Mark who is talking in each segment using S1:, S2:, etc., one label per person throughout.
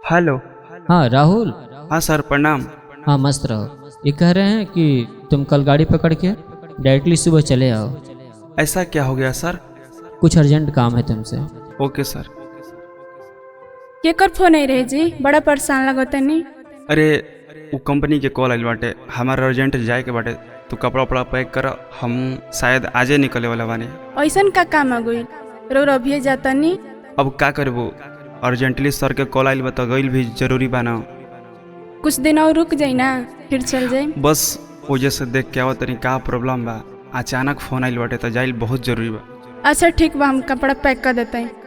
S1: hello
S2: हाँ राहुल
S1: हाँ सर प्रणाम
S2: हाँ मस्त रहो ये कह रहे हैं कि तुम कल गाड़ी पकड़ के डायरेक्टली सुबह चले आओ
S1: ऐसा क्या हो गया सर
S2: कुछ अर्जेंट काम है तुमसे
S1: ओके सर
S3: केकर फोन आई रहे जी बड़ा परेशान लगतनी
S1: अरे वो कंपनी के कॉल आइल बाटे हमारा अर्जेंट जाए के बाटे तू कपड़ा उपड़ा पैक कर हम शायद आजे निकले वाला बानी
S3: ऐसन का काम आ गई रोर अभी जातनी
S1: अब का करबो अर्जेंटली सर के कॉल आइल बा तो गइल भी जरूरी बा ना
S3: कुछ दिन और रुक जाई ना फिर चल जाई
S1: बस वजह से देख के आवत तनी का प्रॉब्लम बा अचानक फोन आइल बाटे तो जाइल बहुत जरूरी बा
S3: अच्छा ठीक बा हम कपड़ा पैक कर देते हैं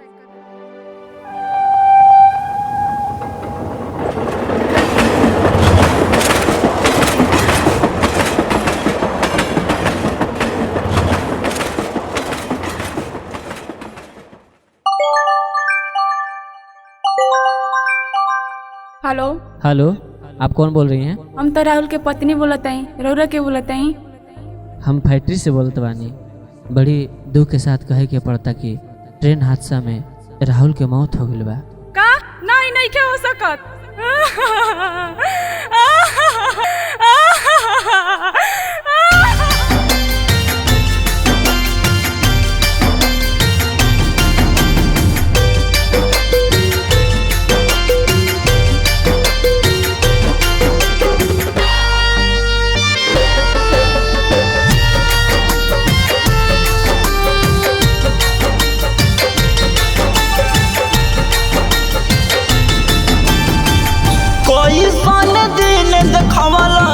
S3: हेलो
S2: हेलो आप कौन बोल रही हैं
S3: हम तो राहुल के पत्नी बोलत हई रौरा के बोलत हई
S2: हम फैक्ट्री से बोलत बानी बड़ी दुख के साथ कहे के पड़ता कि ट्रेन हादसा में राहुल के मौत हो गई बा
S3: का नहीं नहीं के हो सकत
S4: कोई सन दिन देखवला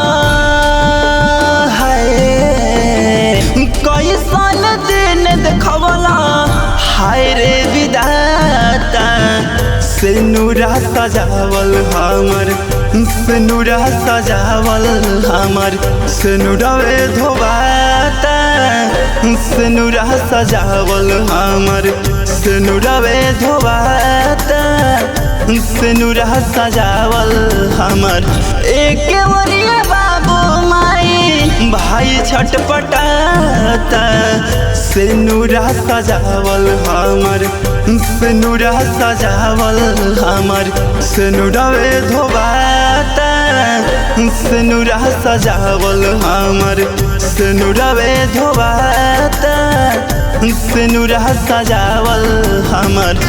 S4: है कोई सन दिन देखवला हाय रे विदाता से नूरा सजावल हमर से नूरा सजावल हमर से नूरावे धोबाता से नूरा सजावल हमर से नूरावे धोबाता से नूरा सजावल हमर एक वरिया बाबू माई भाई छटपटाता से नूरा सजावल हमर से नूरा सजावल हमर से नूरावे धोबाता से नूरा सजावल हमर से नूरावे धोबाता से नूरा सजावल हमर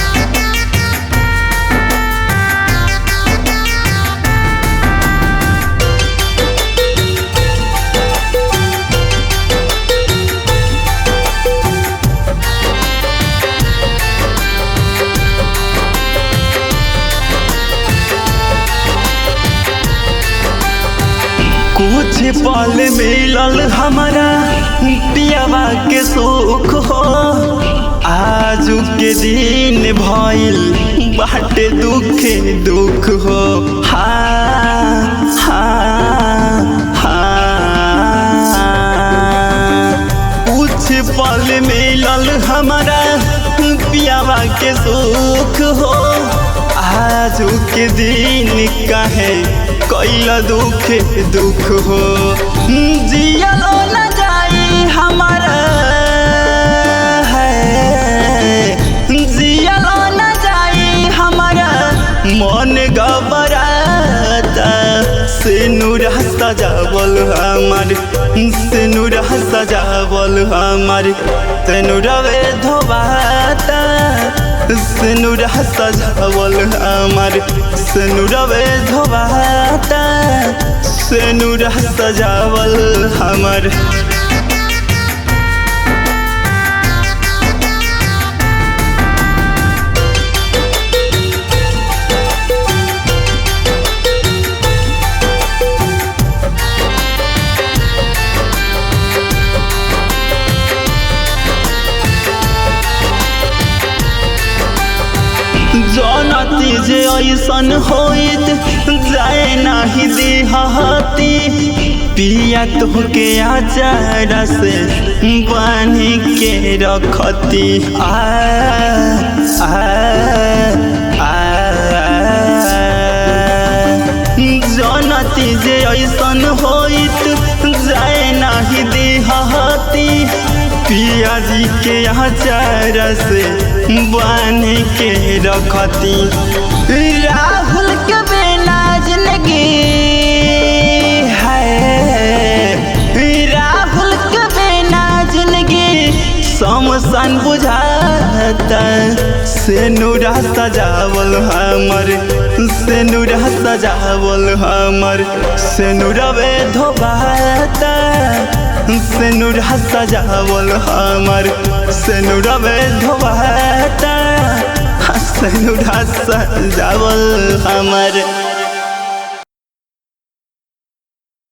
S4: कुछ पल मिलल हमारा पियावा के सुख हो आज के दिन भइल बाटे दुखे दुख हो हाँ हाँ हाँ कुछ पल मिलल हमारा पियावा के सुख हो आज के दिन काहे कैल दुख दुख हो जियलो न जाई हमारा है जियलो न जाई हमारा मन घबराता से नूरा सजावल हमार से नूरा सजावल हमार से नूरवे धोबाता से नूरा सजावल हमार से नूरवे धोबाता से नूरा सजावल हमार जनती जे ऐसन होइत जाए नाही देहती पिया तुहके आचार से बानी के रखती आ आ आ जनती जे ऐसन होइत जाए नाही देहती पिया जी के आचार से बन के रखती राहुल के बिना जिंदगी है राहुल के बिना जिंदगी समसन बुझाता से नूरा सजावल हमर से नूरा सजावल हमर से नूरवे धोबाता से नूरा सजावल हमर से नूरवे धोबाता से नूरा सजावल हमर